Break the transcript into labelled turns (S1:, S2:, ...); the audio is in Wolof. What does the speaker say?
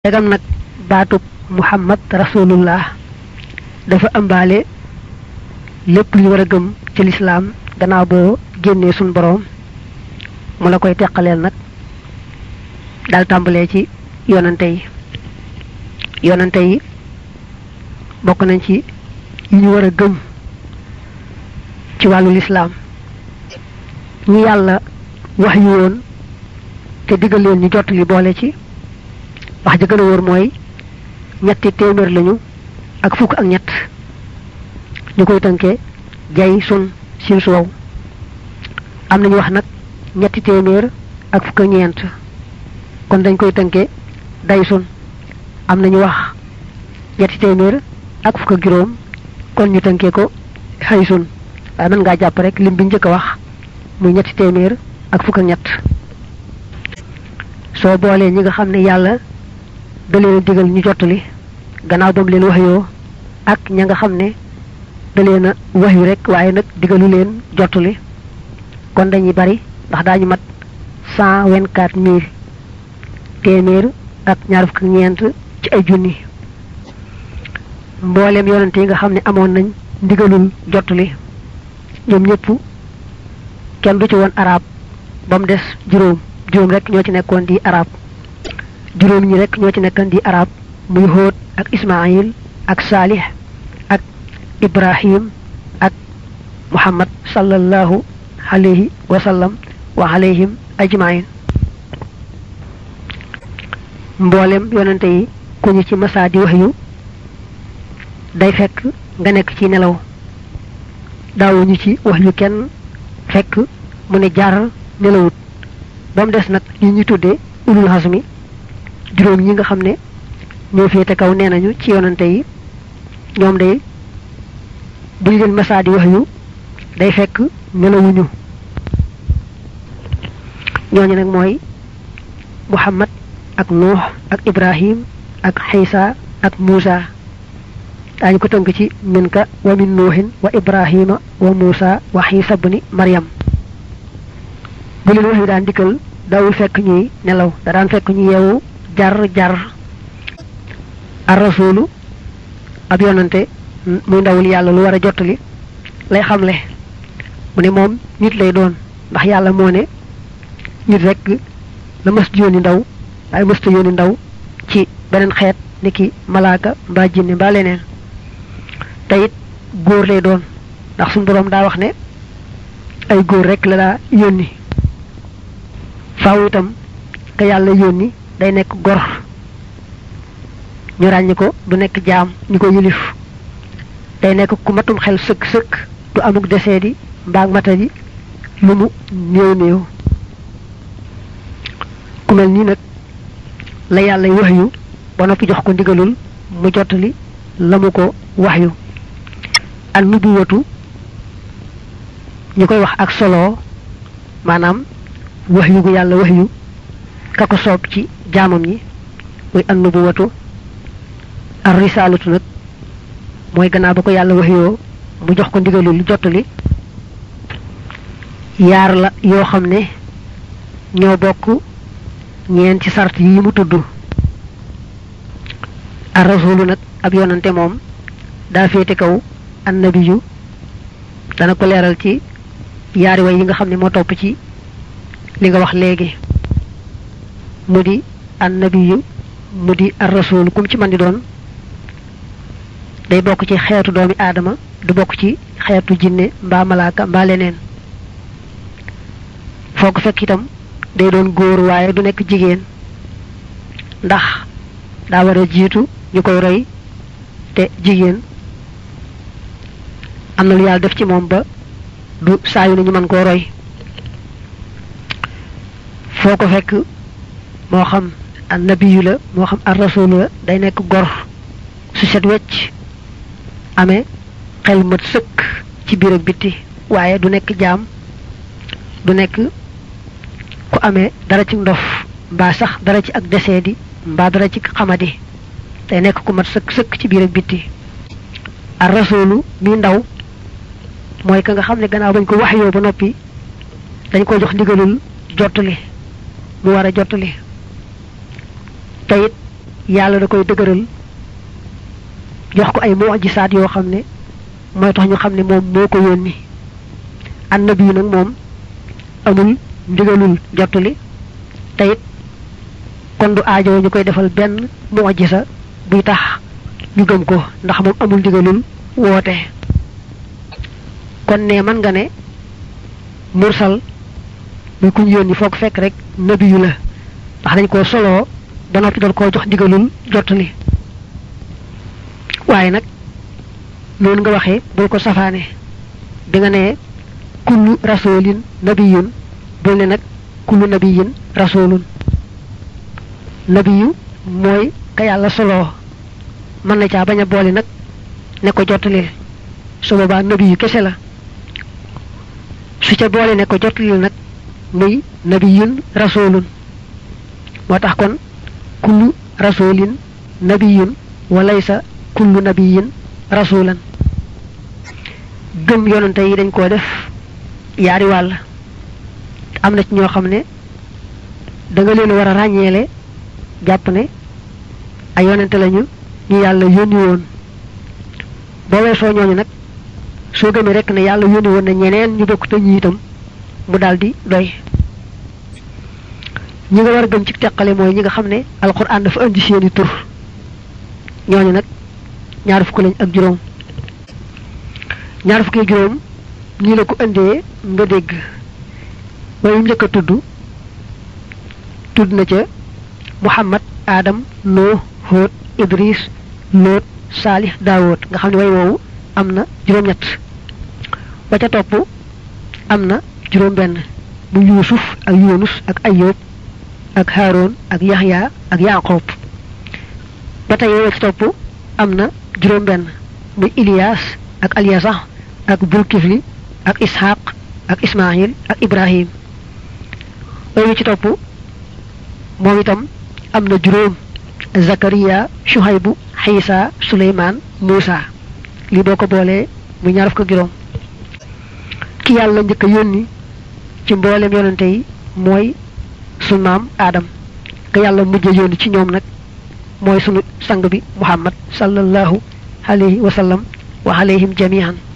S1: dagam nag baatub muhammad rasulullah dafa ëmbaale lépp lu ñu war a gëm ci lislaam gannaaw boo génnee suñ boroom mu la koy teqaleel nag dal tàmbalee ci yonante yi yonante yi bokk nañ ci yi ñu war a gëm ci wàllu lislaam ñi yàlla wax yu woon te diggal leen ñu jot li boole ci wax ja gën a wóor mooy ñetti téeméer lañu ak fukk ak ñett ñu koy tënkee jay sun sin suwaw am nañu wax nag ñetti téeméer ak fukk ak ñeent kon dañ koy tënkee day sun am nañu wax ñetti téeméer ak fukk ak juróom kon ñu tënkee ko xëy sun waaye mën ngaa jàpp rek lim bi njëkk a wax muy ñetti téeméer ak fukk ak ñett soo boolee ñi nga xam ne yàlla da leen a digal ñu jottali gannaaw ba mu leen wax yoo ak ña nga xam ne da leen a wax yu rek waaye nag digalu leen jottali kon dañuy bari ndax daañu mat cent vingt quatre mille téeméer ak ñaar fukk ak ñeent ci ay junni mbooleem yonante yi nga xam ne amoon nañ ndigalul jottali ñoom ñëpp kenn du ci woon arab ba mu des juróom juróom rek ñoo ci nekkoon di arab juróom ñi rek ñoo ci nekkoon di arab muy Hóot ak Ismaayil ak Saalix ak Ibrahim ak Muhammad sallallahu alayhi wa sallam wa alayhim ajmain mboolem yonente yi ku ñu ci masaa di wax yu day fekk nga nekk ci nelaw daawuñu ci wax yu kenn fekk mu ne jaar nelawut ba mu des nag yi ñu tuddee ulul hasmi juróom ñi nga xam ne ñoo féete kaw nee nañu ci yonante yi ñoom day buñ leen masaa di wax yu day fekk nelawuñu ñooñu nag mooy muhammad ak nuux ak ibrahim ak xiisa ak muusa daañu ko tënk ci min ka wa min nuuhin wa ibrahima wa muusa wa xiisa bni maryam bu leen wax yu daan dikkal daawul fekk ñuy nelaw da daan fekk ñu yeewu jar jar ar rasulu ab yonante muy ndawul yàlla lu war a jottali lay xamle mu ne moom nit lay doon ndax yàlla moo ne nit rek la mës yónni ndaw waaye mësta yónni ndaw ci beneen xeet ni ki malaaka mbaa jinne mbaa leneen te it góor lay doon ndax suñu boroom daa wax ne ay góor rek la daa yónni faaw itam ka yàlla yónni day nekk gor ñu ràññi ko du nekk jaam ñu ko yilif day nekk ku matum xel sëkk sëkk du amuk desee di mbaag mata di lu mu néew néew ku mel nii nag la yàlla wax yu ba noppi jox ko ndigalul mu jottali la mu ko wax yu ak nubuwatu ñu koy wax ak solo maanaam wax yu gu yàlla wax yu ka ko soob ci jaamam ñi muy an nubuwatu ar risaalatu nag mooy gannaaw ba ko yàlla wax yoo mu jox ko ndigalul lu jottali yaar la yoo xam ne ñoo bokk ñeen ci sart yi mu tudd ar rasulu nag ab yonante moom daa féete kaw annabiyu dana ko leeral ci yaari way yi nga xam ne moo topp ci li nga wax léegi mu di annabiyu mu di ar rasul kum ci man di doon day bokk ci xeetu doomi aadama du bokk ci xeetu jinne mbaa malaaka mbaa leneen foo ko fekk itam day doon góor waaye du nekk jigéen ndax daa war a jiitu ñu koy roy te jigéen am na lu yàlla def ci moom ba du saayu na ñu mën koo roy foo ko fekk moo xam annabiyu la moo xam ar rasulu la day nekk gor su set wecc amee xel mat sëkk ci biir ak bitti waaye du nekk jaam du nekk ku amee dara ci ndof mbaa sax dara ci ak desee di mbaa dara ci xamadi day nekk ku mat sëkk sëkk ci biir ak bitti ar rasulu mi ndaw mooy ka nga xam ne gannaaw bañ ko wax yoo ba noppi dañ ko jox ndigalul jottali mu war a jottali te it yàlla da koy dëgëral jox ko ay mujisaat yoo xam ne mooy tax ñu xam ne moom moo ko yónni annabi yi nag moom amul ndigalul jottali te it kon du aajo ñu koy defal benn mujisa buy tax ñu gëm ko ndax moom amul ndigalul woote kon ne mën nga ne mursal muy kuñ yónni foog fekk rek nabiyu la ndax dañ koo soloo ba noppi doon koo jox ndigalul jottali waaye nag noonu nga waxee bul ko safaane bi nga ne kullu rasulin nabiyun bul ne nag kullu nabiyin rasulun nabiyu mooy ka yàlla soloo mën na caa bañ a boole nag ne ko jottalil su boobaa nabiyu kese la su ca boole ne ko jottalil nag muy nabiyun rasulun moo tax kon kullu rasulin nabiyun walaysa kullu nabiyin rasulan gëm yonante yi dañ koo def yaari wàll am na ci ñoo xam ne da nga leen war a ràññeele jàpp ne ay yonante lañu ñu yàlla yónni woon boo weesoo ñooñu nag soo gëmee rek ne yàlla yónni woon na ñeneen ñu bokk te ñi itam mu daldi doy ñi nga war a gëm ci teqale mooy ñi nga xam ne alxuraan dafa indi seeni tur ñooñu nag ñaar fukk lañ ak juróom ñaar fukki juróom nii la ko indee nga dégg waaye mu njëkk a tudd tudd na ca muhammad adam nuux hóot idris loot saalih daawóot nga xam ne way woowu am na juróom-ñett ba ca topp am na juróom benn bu yuusuf ak yunus ak ayub ak haroon ak yaxya ak yaqoob ba tey woo ci topp am na juróom benn muy ilias ak alyasax ak bulkifli ak ishaq ak ismail ak ibrahim woowu ci topp moom itam am na juróom zakariya shuhaybu xiisa suleymaan muusa li boo ko boolee muy ñaar fukk juróom ki yàlla njëkk a yónni ci mboolem yonante yi mooy sunu maam aadam ka yàlla mujj a yónni ci ñoom nag mooy sunu sang bi muhammad sallallahu alayhi wa sallam wa alayhim jamihan